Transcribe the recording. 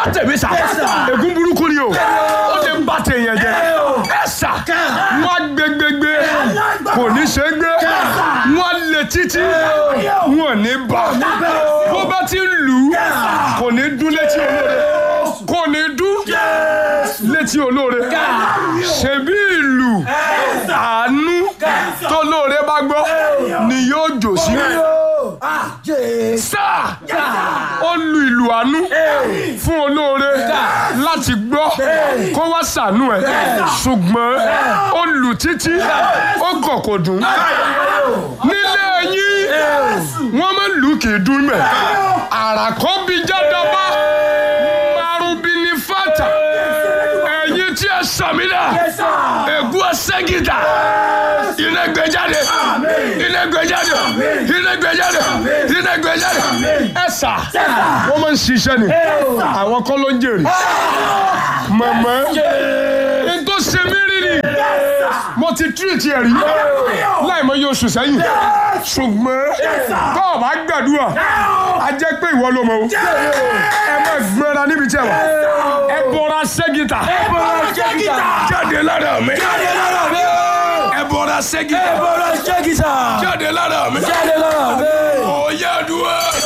bá tèmi sà ègún burúkú ni o ó lè bá tèèyàn jẹ ẹ sà wọn gbẹgbẹgbẹ kò ní ṣe gbé wọn lè títí wọn ní bá bó bá ti ń lù ú kò ní dún létí olóore kò ní dún létí olóore ṣebí ìlú àánú tó lóore bá gbọ́ ni yóò jò sí sáà ó lu ìlú àánú fún olóore láti gbọ́ kó wá ṣàánú ẹ̀ ṣùgbọ́n ó lù títí ó kọ̀ kò dùn nílé yín wọ́n máa lù kì í dún mẹ́ àràkọ́ bí jádọ́bá márùbí ní fàtà ẹ̀yin tí ẹ sàmìlà ègún ọ̀sẹ́gìdà iná gbé jáde iná gbé jáde iná gbé jáde iná gbé jáde ẹ sà wọ́n máa ń ṣiṣẹ́ ni àwọn kọ́ ló ń jèrè mọ̀mọ́ n tó ṣe mí rí ni mo ti tírìtì ẹ̀ rí láì mọ iye oṣù sẹ́yìn ṣùgbọ́n tó o bá gbàdúrà a jẹ́ pé ìwọ ló mọ̀ o ẹ má gbéra níbi tí ẹ wà ẹ bọra ṣẹ́gìtà jáde lára mi ẹ bọra ṣẹ́gìtà jáde lára mi ó yá dúró.